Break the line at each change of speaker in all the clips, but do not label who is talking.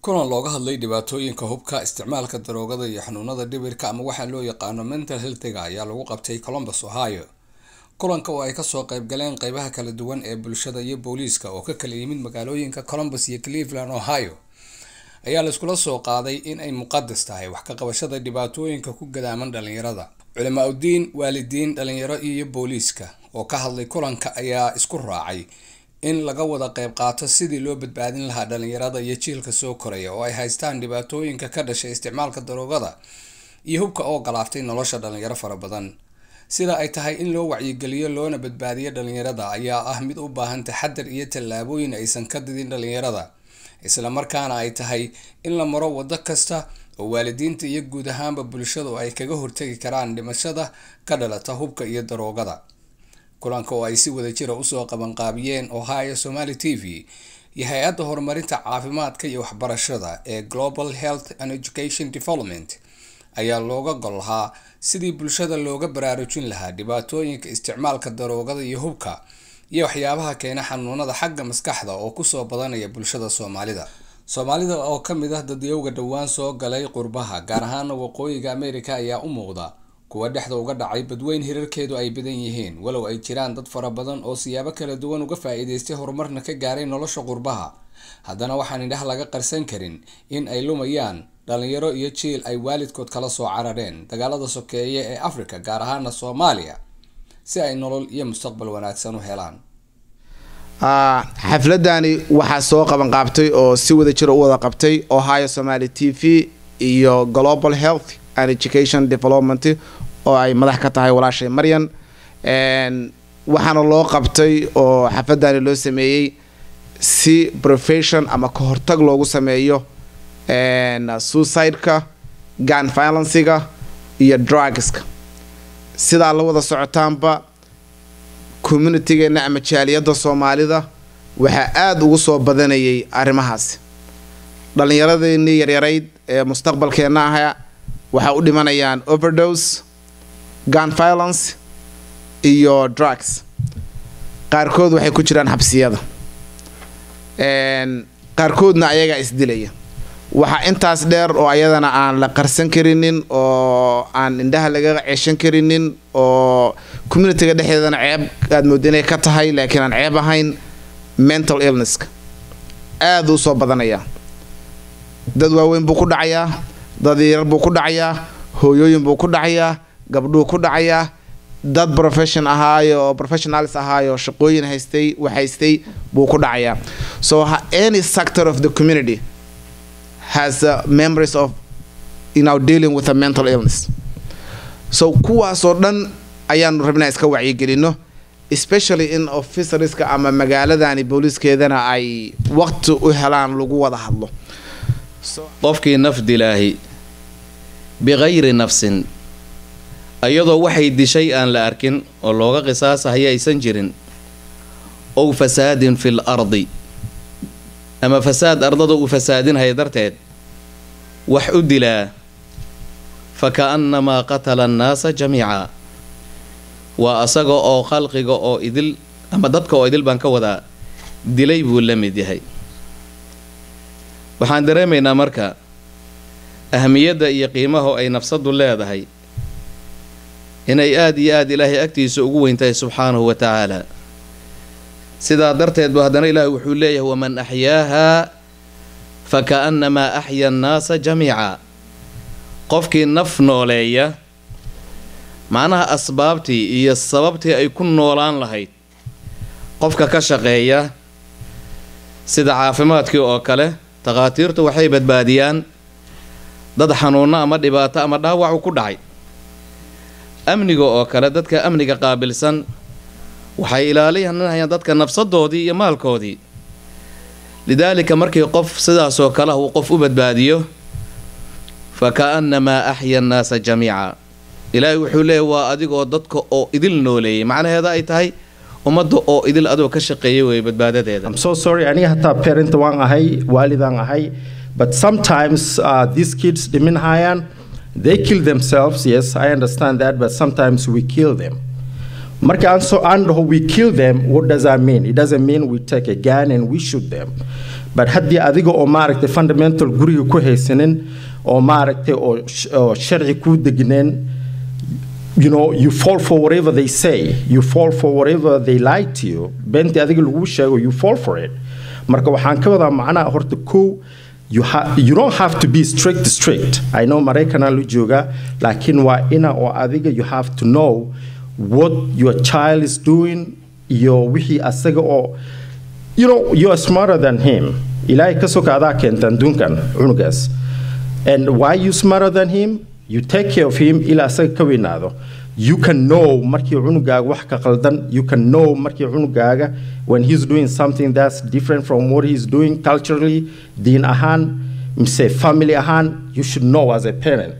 kulan looga hadlay dhibaatooyinka hubka isticmaalka daroogada iyo xanuunada dhibirka ama waxaa loo yaqaano mental healthiga ayaa lagu qabtay columbus ohio kulanka oo ay kasoo qeybgaleen qeybaha kala duwan ee bulshada iyo booliiska oo ka kala yimid magaalooyinka columbus iyo cleveland ohio ayaa laiskula soo qaaday in ay muqadas tahay wax ka qabashada dhibaatooyinka ku gadaaman dhalinyarada culimaa udiin waalidiin dhalinyaro iyo booliiska oo ka hadlay kulanka ayaa isku raacay in laga wada qeyb qaato sidii loo badbaadin lahaa dhalinyarada iyo jiilka soo koraya oo ay haystaan dhibaatooyinka ka dhashay isticmaalka daroogada iyo hubka oo galaaftay nolosha dhalinyaro fara badan sida ay tahay in loo wacyigeliyo loona badbaadiyo dhalinyarada ayaa ah mid u baahan taxadar iyo tallaabooyin aysan ka didin dhalinyarada islamarkaana ay tahay in la maro wado kasta oo waalidiinta iyo guud ahaanba bulshadu ay kaga hortagi karaan dhimashada ka dhalata hubka iyo daroogada kulanka oo ay si wada jira usoo qabanqaabiyeen ohio somaly t v iyo hay-adda horumarinta caafimaadka iyo waxbarashada ee global health and education development ayaa looga gol lahaa sidii bulshada looga baraarujin lahaa dhibaatooyinka isticmaalka daroogada iyo hubka iyo waxyaabaha keena xanuunada xagga maskaxda oo kusoo badanaya bulshada soomaalida soomaalida oo kamid ah dadyowga dhowaan soo galay qurbaha gaar ahaana waqooyiga america ayaa u muuqda kuwa dhexda uga dhacay badweyn hirarkeedu ay badan yihiin walow ay jiraan dad fara badan oo siyaabo kala duwan uga faa-iideystay horumarna ka gaaray nolosha qurbaha haddana waxaan indhaha laga qarsan karin in ay lumayaan dhalinyaro iyo jiil ay waalidkood kala soo carareen dagaalada sokeeye ee africa gaar ahaana soomaaliya si ay nolol iyo mustaqbal wanaagsan u helaan
xafladani waxaa soo qabanqaabtay oo si wada jira u wada qabtay ohio somaly t v iyo global health and education development oo ay madax ka tahay walaashay maryan waxaana loo qabtay oo xafladani loo sameeyey si profession ama ka hortag loogu sameeyo suicide-ka gun violenciga iyo drugska sidaa la wada socotaanba communitigeena ama jaaliyadda soomaalida waxaa aada ugu soo badanayay arrimahaasi dhallinyaradeenii yaryarayd ee mustaqbalkeenna aha waxaa u dhimanayaan overdose gun violence iyo drugs qaarkood waxay ku jiraan xabsiyada qaarkoodna ayagaa isdilaya waxaa intaas dheer oo ayadana aan la qarsan karinin oo aan indhaha laga ceeshan karinin oo communitiga dhexdeedana ceeb aad mooda inay ka tahay laakiin aan ceeb ahayn mental illnesska aada u soo badanaya dad waaweyn buu ku dhacayaa dad yarar buu ku dhacayaa hooyooyin buu ku dhacayaa gabdhuu ku dhacayaa dad profession ahaayo oo professionalis ahaayo shaqooyin haystay waxhaystay buu ku dhacayaa so any sector of the community has uh, memories of you know dealing with a mental illness so kuwaasoo dhan ayaanu rabnaa iska wacyigelino especially in officerska ama magaaladani booliiskeedana ay waqti u helaan lagu wada hadlo
qofkii naf dilaahi biqayri nafsin iyadoo waxay dishay aan la arkin oo looga qisaasahaya aysan jirin ow fasaadin fil ardi ama fasaad ardada uu fasaadinhaya darteed wax u dilaa fa ka'annamaa qatala annaasa jamiica waa asaga oo khalqiga oo idil ama dadka oo idil baan ka wadaa dilay buu la mid yahay waxaan dareemaynaa marka ahmiyadda iyo qiimaha ay nafsaddu leedahay inay aada iyo aada ilaahay agtiisa ugu weyntahay subxaanahu wa tacaala sidaa darteed bu haddana ilaahay wuxuu leeyahay waman axyaahaa fa ka'annamaa axya annaasa jamiica qofkii naf nooleeya macnaha asbaabtii iyo sababtii ay ku noolaan lahayd qofka ka shaqeeya sida caafimaadkii oo kale takhaatiirtu waxay badbaadiyaan dad xanuunno ama dhibaato ama dhaawacu ku dhacay amniga oo kale dadka amniga qaabilsan waxay ilaalinayaan dadka nafsadoodii iyo maalkoodii lidaalika markii qof sidaasoo kaleah uu qof u badbaadiyo fa ka'annamaa axya annaasa jamiica ilaahay wuxuu leeyahy waa adigoo dadka oo idil nooleeyay macnaheeda ay tahay ummadda oo idil adoo ka shaqeeyay wey badbaadadeeda
I'm so sorry aniga hataa parent waan ahay waalidaan ahay but sometimes uh, these kids dhiminhayaan they kill themselves yes I understand that but sometimes we kill them marka aan so aan dhaho we kill them what does that mean it doesn't mean we take a gun and we shoot them but haddii adiga oo maaragtay fundamental guriga ku haysanin oo maaragtay oo sh- oo sharci kuu degneen you know you fall for whatever they say you fall for whatever they lie to you beentii adiga lagu sheego you fall for it marka waxaan ka wadaa macnaha horta kow you, ha- you don't have to be strict strict i know maraykanaa la joogaa laakiin waa ina oo adiga you have to know what your child is doing iyo wixii asaga oo you know you are smarter than him ilaahay ka soka adaa keenta adduunkan cunugaas and why you smarter than him you take care of him ilaa asaga ka weynaado you can know markii cunugaaga wax ka qaldan you can know markii cunugaaga when he's doing something that's different from what he's doing culturally diin ahaan mise family ahaan you should know as a parent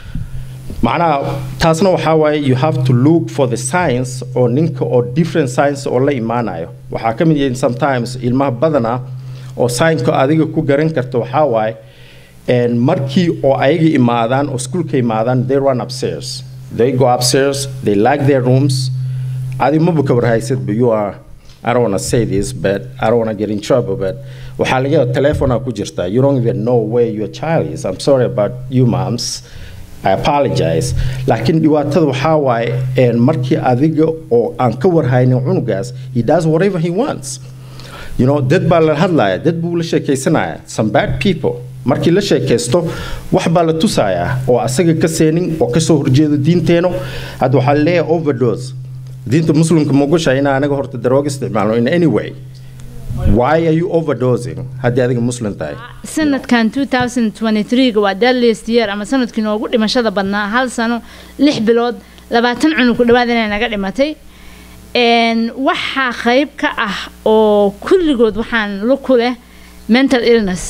macnaha taasna waxaa waaye you have to look for the science oo ninka oo different science oo la imaanayo waxaa ka mid yihiin sometimes ilmaha badana oo science adiga ku garan karta waxaa waaye and markii oo ayaga imaadaan oo schoolka imaadaan they run upstairs they go upstairs they like their rooms adi maba ka warhaysid but you are I don't want to say this, but I don't want to get in trouble. But waxaa laga yaabaa telephone ku jirta. You don't even know where your child is. I'm sorry about you, moms. I apologize. Laakiin dhibaatada waxaa waaye een markii adiga oo aan ka warhaynin cunugaas, he does whatever he wants. You know, dad baa la hadlaya, dad buu la sheekaysanaya. Some bad people. Markii la sheekaysto, wax baa la tusayaa oo asaga ka seenin oo ka soo horjeedo diinteeno. Hadda waxaa la leeyahay overdose. diinta muslimka ma ogoshahay inaa anaga horta darooga isticmaalno in any way why are you overdosing haddii adiga muslim tahay
sanadkan 2023 waa deadliest year ama sanadkii noogu dhimashada badnaa hal sano lix bilood labaatan cunug ku dhawaad inay naga dhimatay Een, waxaa qayb ka ah oo kulligood waxaan lu ku leh mental illness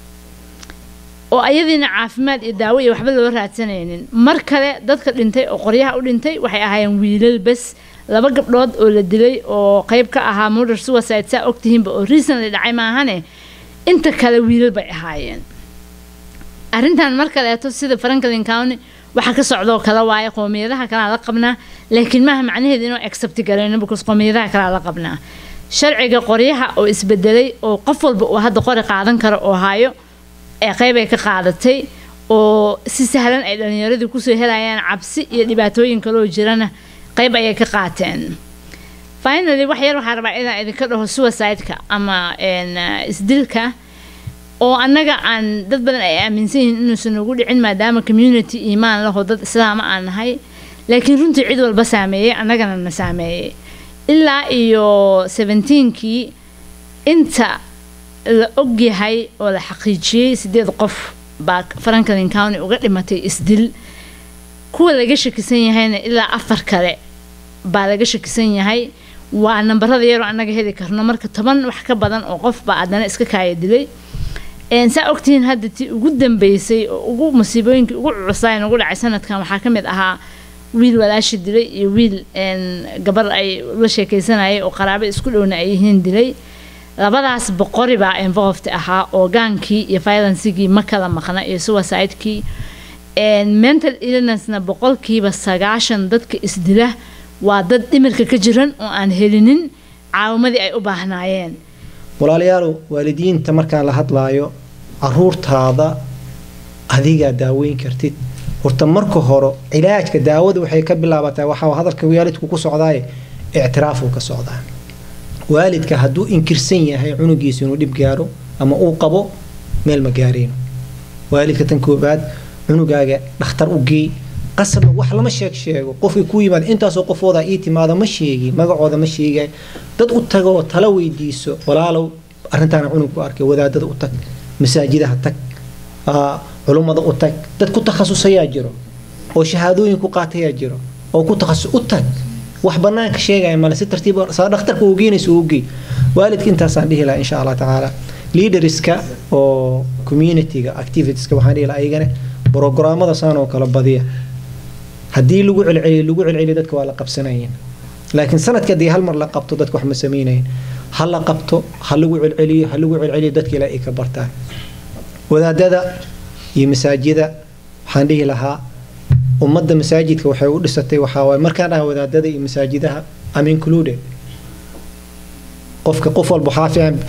oo ayadiina caafimaad iyo daawo iyo waxba loo raadsanaynin mar kale dadka dhintay oo qoryaha u dhintay waxay ahaayeen wiilal bes laba gabdhood oo la dilay oo qayb ka ahaa murder suicide saa ogtihiinba oo recently dhacay maahane inta kale wiilal bay ahaayeen arrintan mar kaleeto sida franklin county waxa ka socdoo kale waaye qoomiyadaha kalea la qabnaa laakiin maaha macnaheedu inuu accept garayno because qoomiyadaha kalea la qabnaa sharciga qoryaha oo isbedelay oo qof walba uu hadda qori qaadan karo oo hayo ee qayb ay ka qaadatay oo si sahlan ay dhalinyaradii kusoo helayaan cabsi iyo dhibaatooyin kaloo jirana qayb ayay ka qaateen finally wax yar waxaa rabaa inaan idinka dhaho suicide-ka ama een, uh, isdilka oo annaga aan dad badan ay aaminsan yihiin inuusan nagu dhicin maadaama community iimaan laho dad islaama aan nahay laakiin runtii cid walba saameeyey annagana na saameeyey ilaa iyo 17kii inta la ogyahay oo la xaqiijiyey sideed qof baa franklin county uga dhimatay isdil kuwa laga shakisan yahayna ilaa afar kale baa laga shakisan yahay waa nambarada yaroo annaga heli karno marka toban wax ka badan oo qof baa haddana iska kaaya dilay Een, saa ogtihiin hadda tii ugu dambeysay oo ugu musiibooyinkii ugu cucusaay ugu dhacay sanadkan waxaa ka mid ahaa wiil walaashi dilay iyo wiil een, gabar ay la sheekaysanayay oo qaraabo isku dhowna ay yihiin dilay labadaas boqori baa involved ahaa oo gaankii iyo violencegii ma kala maqna iyo suicide-kii Een, mental illnessna boqolkiiba sagaashan dadka isdila waa dad dhimirka ka jiran oo aan helinin caawimadii ay u baahnaayeen
walaalayaalow waalidiinta markaan la hadlaayo caruurtaada adigaa daaweyn kartid horta marka hore cilaajka daawada waxay ka bilaabataa waxaa hadalka waalidku ku socdaaye ictiraafuu ka socdaa waalidka hadduu inkirsan yahay cunugiisa inuu dhib gaaro ama uu qabo meel ma gaareyno waalidka tan koobaad cunugaaga dhakhtar u geey qasabna wax lama sheeg sheego qofkii ku yimaada intaasoo qofooda ii timaada ma sheegi magacooda ma sheegay dad u tagoo tala weydiiso walaalow arrintaana cunug ku arkay wadaadada u tag masaajidaha tag aa, culummada u tag dad ku takhasusayaa jiro oo shahaadooyin ku qaatayaa jiro oo ku takhasus u tag wax banaanka sheegaya male si tartiib ah, saa dhakhtarka uu geynayso uu geey waalidka intaasaan dhihi lahaa insha allah tacaala leaderska oo communityga activitieska waxaan dhihi lahaa ayagana programmada saan oo kale badiya haddii lagu celceliyo lagu celceliyo dadka waa la qabsanayeen laakiin sanadka haddii hal mar la qabto dadka wax ma samaynayin ha la qabto ha lagu celceliyo ha lagu celceliyo dadka ilaa ay ka bartaan wadaadada iyo masaajida waxaan dhihi lahaa ummadda masaajidka waxay u dhisatay waxaa waaye markaan dhaha wadaadada iyo masaajidaha am included qofka qof walba waxaa fiican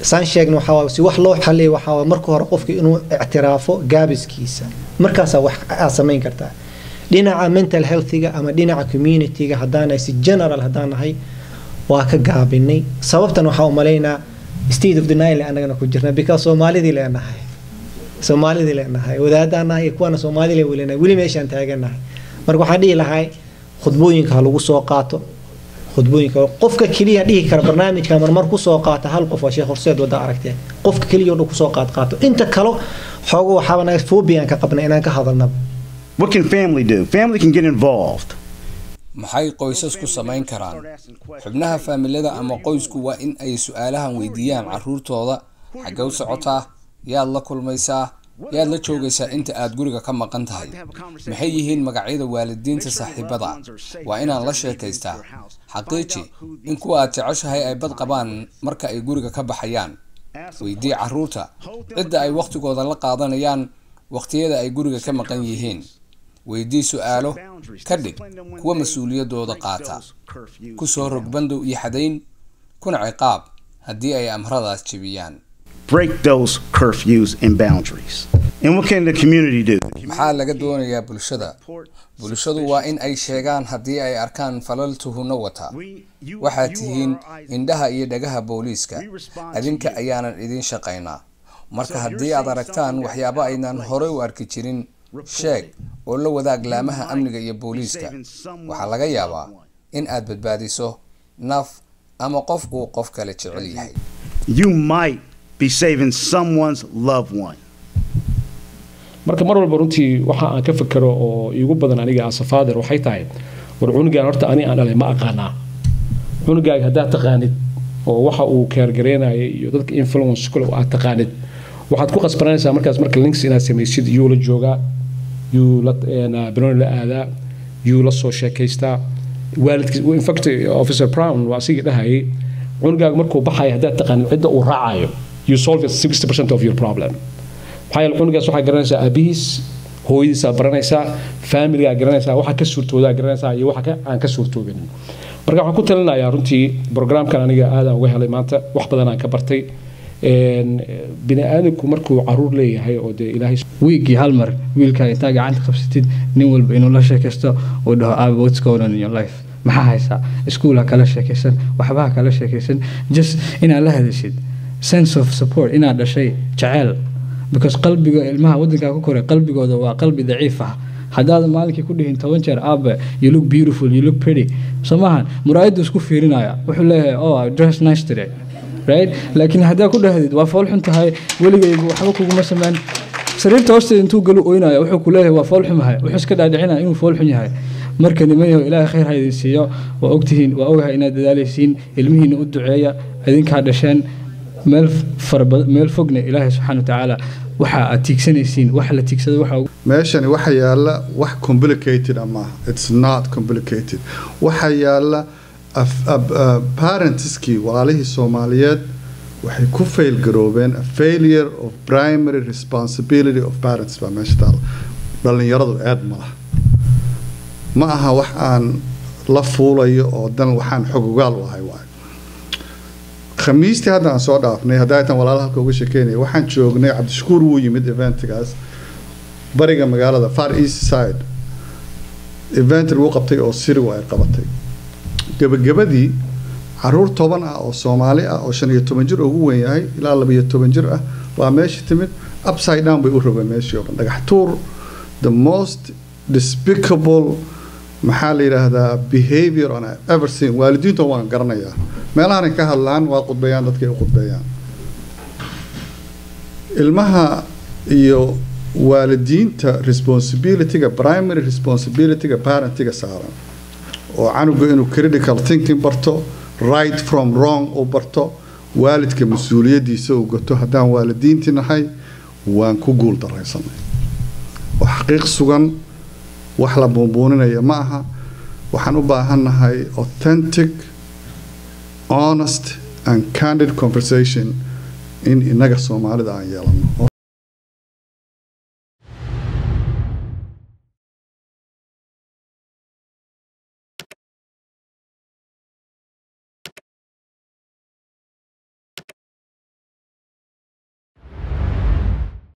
saan sheegna waxaa waaye si wax loo xaliyo waxaa waaye marka hore qofka inuu ictiraafo gaabiskiisa markaasaa wax aad samayn kartaa dhinaca mental healthiga ama dhinaca communityga haddaanahay si general haddaan nahay waa ka gaabinay sababtan waxaa u malaynaa state of denial annagana ku jirna because soomaalidii leenahay soomaalidii leenahay wadaadaan nahay iyo kuwana soomaalidii welinahay weli meeshaan taaganahay marka waxaan dhihi lahay khudbooyinka ha lagu soo qaato khudbooyinka qofka keliya dhihi kara barnaamijka marmar kusoo qaata hal qof waa sheekh horseed wada aragteen qofka keliya oo dhan kusoo qaad qaato inta kalo xoogo waxaaba naga fobiaan ka qabna inaan ka hadalnaba
What can family do? Family can get involved.
maxay qoysasku samayn karaan xubnaha faamilada ama qoysku waa in ay su-aalahan weydiiyaan caruurtooda xaggee u socotaa yaad la kulmaysaa yaad la joogaysaa inta aad guriga ka maqan tahay maxay yihiin magacyada waalidiinta saaxiibada waa inaan la sheekaystaa xaqiiji in kuwa aad jeceshahay ay bad qabaan marka ay guriga ka baxayaan weydii caruurta cidda ay wakhtigooda la qaadanayaan wakhtiyada ay guriga ka maqan yihiin weydii su-aalo ka dhig kuwa mas-uuliyadooda qaata ku soo rog bandow iyo xadayn kuna ciqaab haddii ay amradaas jebiyaan
Break those curfews and boundaries. And what can the community do?
maxaa laga doonayaa bulshada bulshadu waa in ay sheegaan haddii ay arkaan falal tuhunno wata waxaad tihiin indhaha iyo dhagaha booliiska adinka ayaanan idiin shaqaynaa marka haddii aad aragtaan waxyaabo aynan horey u arki jirin sheeg oo la wadaag laamaha amniga iyo booliiska waxaa laga yaabaa in aad badbaadiso naf ama qof uu qof kale jecel yahay
You might be saving someone's loved one.
marka mar walba runtii waxa aan ka fikero oo iigu badan aniga as a father waxay tahay war cunugaan horta ani aan dhalay ma aqaanaa cunugaaga haddaad taqaanid oo waxa uu keergareynaya iyo dadka influence kule aad taqaanid waxaad ku qasbananaysaa markaas marka links inaad samaysid yuu la joogaa yuu la banooni la aadaa yuu la soo sheekaystaa waalidkiis infact officer brown waa asigii dhahayay cunugaaga markuu baxaya haddaad taqaanid cidda uu raacayo you solve 60% of your problem maxaa yeele cunugaas waxaa garanaysaa aabihiis hooyadiisaa baranaysaa faamiligaa garanaysaa waxa ka suurtoodaa garanaysaa iyo waxa aan ka suurtoobin marka waxaan ku talinayaa runtii programkan aniga aadaan uga helay maanta wax badan aan ka bartay bini aadamku markuu caruur leeyahay oo dee ilaahay
wiigii hal mar wiilkaa intaa gacanta qabsatid nin walba inuu la sheekaysto uu dhaho aabe what's going on in your life maxaa haysaa iskuul ha kala sheekaysan waxba ha kala sheekaysan just inaad la hadashid sense of support inaad dhashay jaceyl because qalbiga ilmaha wadankaa ku koray qalbigooda waa qalbi daciif ah haddaad maalinkii ku dhihin toban jeer aabe you look beautiful you look pretty soo maahan muraayaddu isku fiirinaya wuxuu leeyahay oh I dress nice today right laakiin haddaa ku dhahdid waa fool xun tahay weligaygu waxba kuguma sameyn sariirta hoosteeda intuu galu oynaya wuxuu ku leeyahay waa fool xumahay wuxuu iska dhaadhicinaya inuu fool xun yahay marka nimanyaho ilaahay khayr ha idin siiyo waa ogtihiin waa ogahay inaad dadaalaysiin ilmihiina u duceeya idinkaa dhasheen meel farabad meel fogna ilaahay subxaana watacaala waxa aad tiigsanaysiin wax la tiigsada waxa
meeshani waxa yaala wax complicated ama it's not complicated waxa yaala parentskii walaalihii soomaaliyeed waxay ku fail garoobeen a failure of primary responsibility of parents baa meesha taala dhallinyaradu eed ma laha ma aha wax aan la fuulayo oo dan waxaan xogogaal u ahay waayo khamiistii hadda aan soo dhaafnay haddaytan walaala halka uga shekeynaya waxaan joognay cabdishakuur wuu yimid eventgaas bariga magaalada far east side event lagu qabtay oo sirigu ay qabatay gebagabadii caruur toban ah oo soomaali ah oo shan iyo toban jir ugu weyn yahay ilaa laba iyo toban jir ah waa meesha timid upside down bay u rogeen meeshii oo dhan dhagax tuur the most despicable maxaa la yidhaahdaa behavior on ever seen waalidiinta waan garanayaa meelahanay ka hadlaan waa qudbeeyaan dadkay u qudbeeyaan ilmaha iyo waalidiinta responsibilityga primary responsibilityga parentiga saaran oo canuga inuu critical thinking barto right from wrong uu barto waalidka mas-uuliyadiisa uu gato haddaan waalidiintii nahay waan ku guul daraysanay oo xaqiiq sugan wax la buunbuuninaya ma aha waxaan u baahannahay authentic honest and candid conversation in inaga soomaalida aan yeelano